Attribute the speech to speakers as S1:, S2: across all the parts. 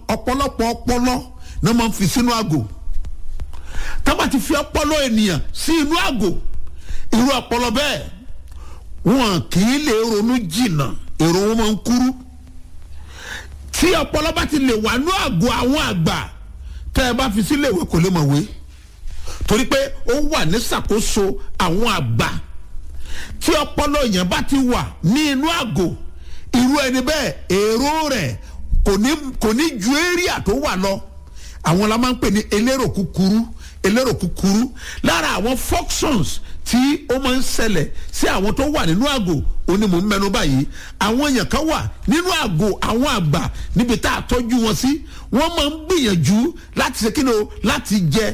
S1: ọ̀pọ̀lọpọ̀ ọpọlọ náà máa ń fi sínú àgò tá bá ti fi ọpọlọ ènìyàn sí inú àgò irú ọpọlọ bẹ́ẹ̀ wọn kì í lè ronú jìnnà èrò wọn máa ń kúrú tí ọpọlọ bá ti lè wà ní àgọ àwọn àgbà tẹ ẹ bá fi sílé ìwé kò lè mọ̀ wé torí pé ó wà ní ṣàkóso àwọn àgbà tí ọpọlọ èèyàn bá ti wà ní inú àgọ irú ẹni bẹ́ẹ̀ èrò rẹ̀ kò ní kò ní ju area tó wà lọ àwọn la máa ń pè ní elérò kúkúrú elérò kúkúrú lára àwọn functions tí ó máa ń ṣẹlẹ̀ sí àwọn tó wà nínú àgò òní mò ń mẹnu báyìí àwọn èèyàn kan wà nínú àgò àwọn àgbà níbi tá a tọ́jú wọn sí wọ́n máa ń gbìyànjú láti ṣe kíni o láti jẹ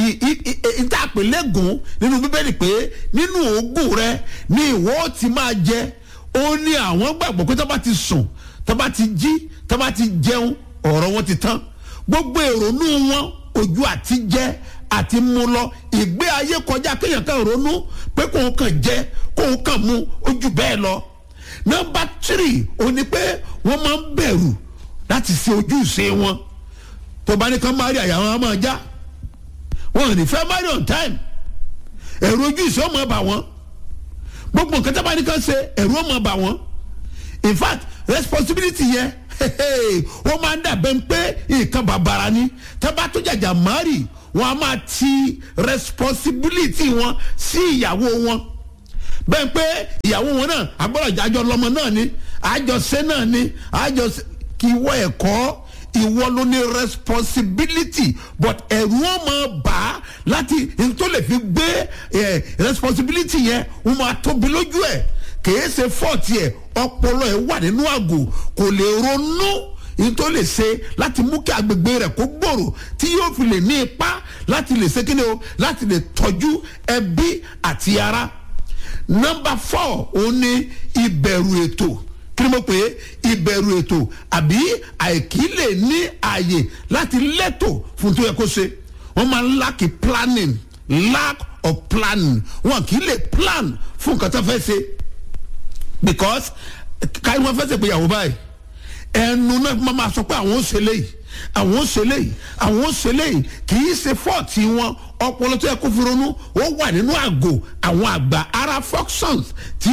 S1: ìtàpélégún nínú bíbélì pé nínú òógùn rẹ ni ìwọ ti máa jẹ ó ní àwọn gbàgbọ́ pé tó bá ti sùn tó bá ti jí tó bá ti jẹun ọ̀rọ̀ wọn ti tán gbogbo èrònú wọn ojú àti jẹ àti mu lọ ìgbé ayé kọjá kéèyàn kan ronú pé kóun kàn jẹ kóun kàn mu ojú bẹ́ẹ̀ lọ. nọmba tírì ó ní pé wọ́n máa ń bẹ̀rù láti ṣe ojúṣe wọn tó bá ní kán má rí àyà wọn á máa já wọn ò ní fẹ́ marry on time ẹ̀rù ojúṣe ó máa bà wọ́n gbogbo nǹkan tó bá ní kán ṣe ẹ̀rù ó máa bà wọ́n in fact responsibility yẹn ó máa ń dàbẹ̀ pé nǹkan bàbàrà ni tó bá tó jàjà márì wọn a máa ti responsibility wọn sí ìyàwó wọn bẹ́ẹ̀ pé ìyàwó wọn náà agbọ́dọ̀ àjọ lọ́mọ náà ni àjọṣe náà ni àjọṣe kí ìwọ ẹ̀kọ́ ìwọ ló ní responsibility but ẹ̀rù wọn máa bà á láti tó lè fi gbé responsibility yẹn wọn máa tóbi lójú ẹ̀ kìí ṣe fọ́ọ̀tì ẹ̀ ọpọlọ ẹ̀ wà nínú àgò kò lè ronú yìí tó lè ṣe láti mú kí agbègbè rẹ̀ kó gbòòrò tí yóò fi lè ní ipá láti lè ṣe kíni o láti lè tọ́jú ẹbí àti ara. nọmba four òun ni ìbẹ̀rù ètò kí ni mo pè é ìbẹ̀rù ètò àbí àìkí lè ní ààyè láti lẹ́tò fún tó yẹ kó ṣe wọ́n máa ń lack planning lack of planning wọn kì í lè plan fún nǹkan tó fẹ́ ṣe because káyọ̀ wọn fẹ́ ṣe pé ìyàwó báyìí ẹnu náà máa máa sọ pé àwọn ò ṣe léyìí àwọn ò ṣe léyìí àwọn ò ṣe léyìí kì í ṣe fọ́ọ̀tì wọn ọpọlọ tó yẹ kó fi ronú ó wà nínú àgò àwọn àgbà ara functions tí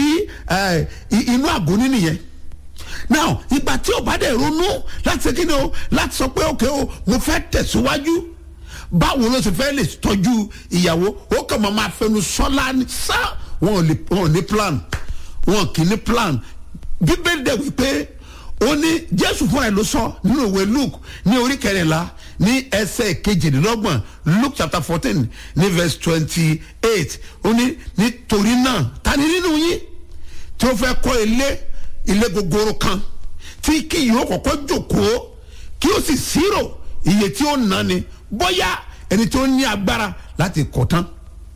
S1: inú àgò ní nìyẹn now ìgbà tí o bá dẹ̀ ronú láti ṣe kí ni o láti sọ pé òkè o mo fẹ́ tẹ̀síwájú báwo ló ṣe fẹ́ lè tọ́jú ìyàwó ó kàn máa máa fẹnu sọ́lá ní sá wọn ò ní plan wọn kì í ní plan bíbélì dẹ̀ wípé ó ní jésù fúnra ẹ̀ ló sọ nínú ìwé luke ní orí kẹrìnlá ní ẹsẹ̀ kejìdínlọ́gbọ̀n luke chapter fourteen ní verse twenty eight ó ní nítorí náà ta ni nínú yín tí ó fẹ́ kọ́ ilé ilé gogoro kan tí kì yóò kọ́kọ́ jòkóó kí ó sì ṣírò iye tí ó ná ni bóyá ẹni tí ó ní agbára láti kọ́ tán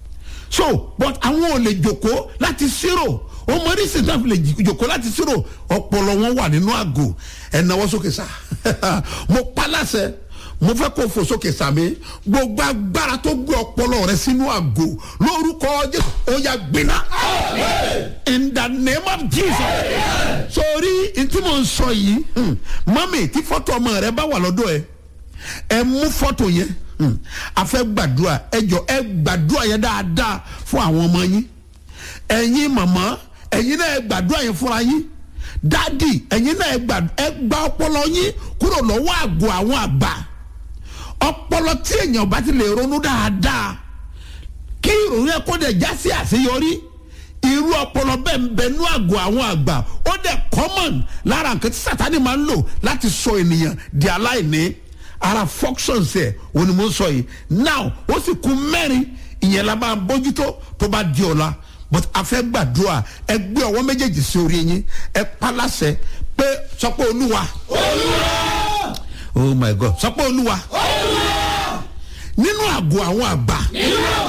S1: so but àwọn ò lè jòkóó láti ṣírò ọmọ oníṣẹ́ náà lè jòkó láti ṣírò ọpọlọ wọn wà nínú àgò ẹ̀náwó sókè sá mo pa láṣẹ mo fẹ́ kó fò sókè sàmì gbogbo agbára tó gbé ọpọlọ rẹ sínú àgò lórúkọ jésù ó yà gbiná in the name of jesus sórí ntí mo ń sọ yìí mọ́mì tí fọ́tò ọmọ rẹ bá wà lọ́dọ̀ ẹ ẹ mú fọ́tò yẹn a fẹ́ gbàdúrà ẹ jọ ẹ gbàdúrà yẹn dáadáa fún àwọn ọmọ yín ẹ̀yin màmá ẹ̀yin náà ẹ gbàdúrà yẹn fúnra yín dádì ẹ̀yin náà ẹ gba ọpọlọ yín kúrò lọ́wọ́ àgọ́ àwọn àgbà ọpọlọ tí èèyàn bá ti lè ronú dáadáa kí ìròyìn ẹ kó dẹ̀ já sí àṣeyọrí irú ọpọlọ bẹ́ẹ̀ ń bẹnú àgọ́ àwọn àgbà ó dẹ̀ common lára nǹkan tí sátani máa ń lò láti sọ ènìyàn di aláìní ara functions ẹ̀ òní mo ń sọ yìí now ó sì kú mẹ́rin ìyẹn la máa bójútó tó bá di ọ̀la but a fẹ́ gbàdúrà ẹ gbé ọwọ́ méjèèjì sí orí yín ẹ paláṣẹ pé sọ pé olúwa. olúwa. oh my god sọ pé olúwa. olúwa. nínú àgọ́ àwọn àgbà. nínú àgọ́